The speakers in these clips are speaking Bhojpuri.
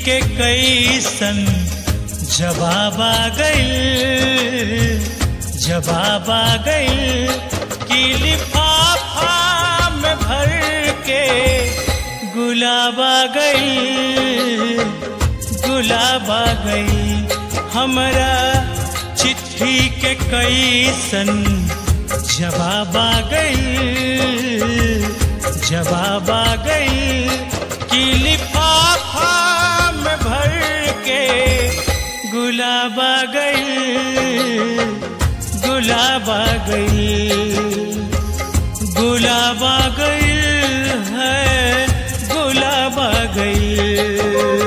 के कैसन जवाब आ गइल जवाब आ गइल कि लिफाफा में भर के गुलाब आ गइल गुलाब आ गइल हमरा चिट्ठी के कैसन जवाब आ गइल जवाब आ गइल कि लिफाफा में भर के गुलाब आ गइल गुलाब आ गइल गुलाब आ गइल है गुलाब आ गइल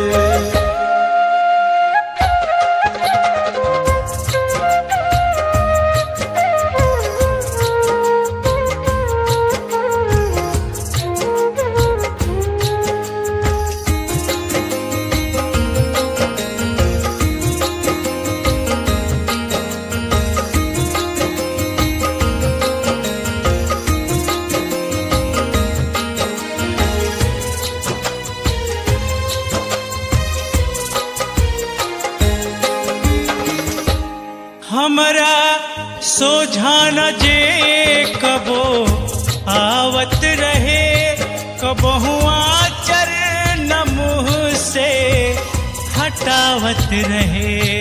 हमरा सोझा न जे कबो आवत रहे कबहू आचर न मुँह से हटावत रहे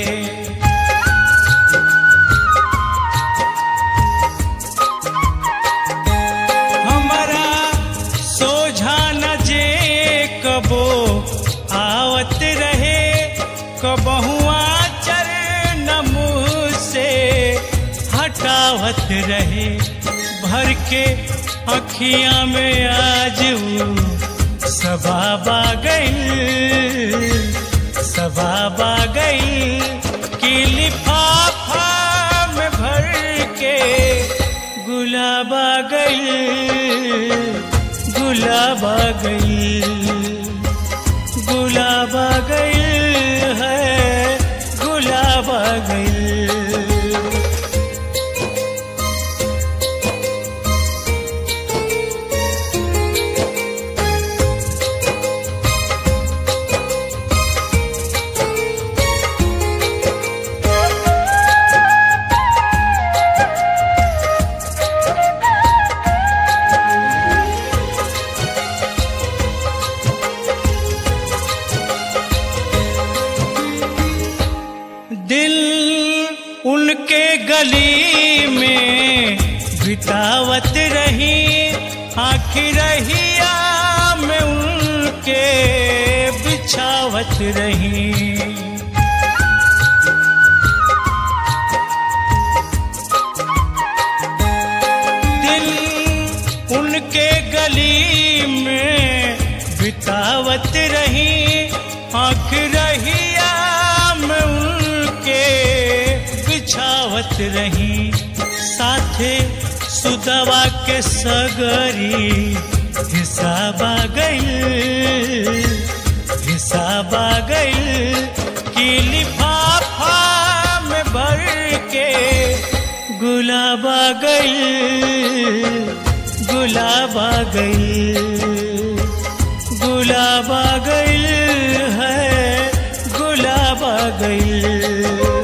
हमरा सोझा न जे कबो आवत रहे कबहू आचर न मुँह से हटावत रहे भर के अखियां में आज वो सबाब आ गई सबाब आ गई कि लिफाफा में भर के गुलाब आ गई गुलाब आ गई गुलाब आ गई है गुलाब आ गई दिल उनके गली में बितावत रही आखिर रहिया में उनके बिछावत रही दिल उनके गली में बितावत रही आँख रहिया में उनके बिछावत रही साथे सुदवा के सगरी हिसाब आ गई हिसाब आ गई कि लिफाफा में भर के गुलाब आ गई गुलाब आ गई गुलाब आ गई है गुलाब आ गई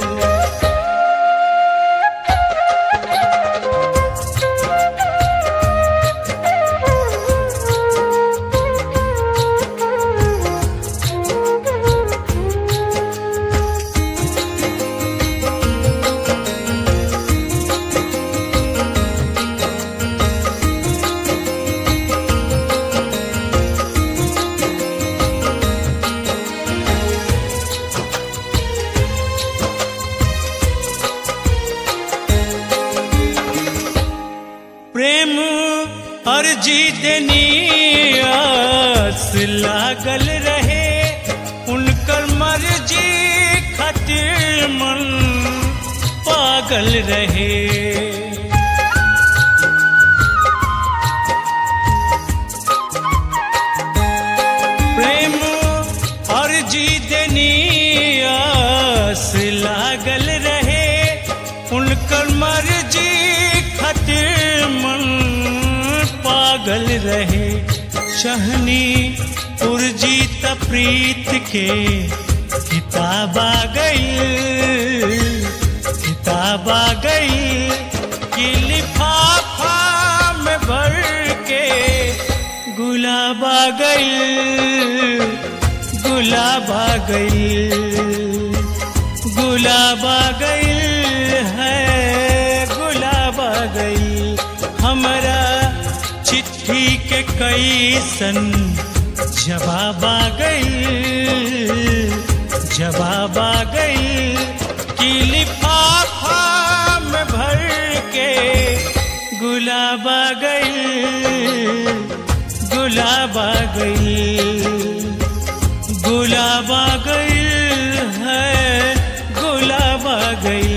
प्रेम अर्जी देनी आस लागल रहे उनकर मर्जी खातिर मन पागल रहे प्रेम अर्जी देनी आस लागल रहे उनकर मर्जी खातिर मन पागल रहे चहनी उर्जी तप प्रीत के किताब आ गई किताब आ गई कि लिफाफा में भर के गुलाब आ गई गुलाब आ गई गुलाब आ गई है गुलाब आ गई हमारा चिट्ठी के कई सन जवाब आ गई जवाब आ गई कि लिफाफा में भर के गुलाब आ गई गुलाब आ गई गुलाब आ गई है गुलाब आ गई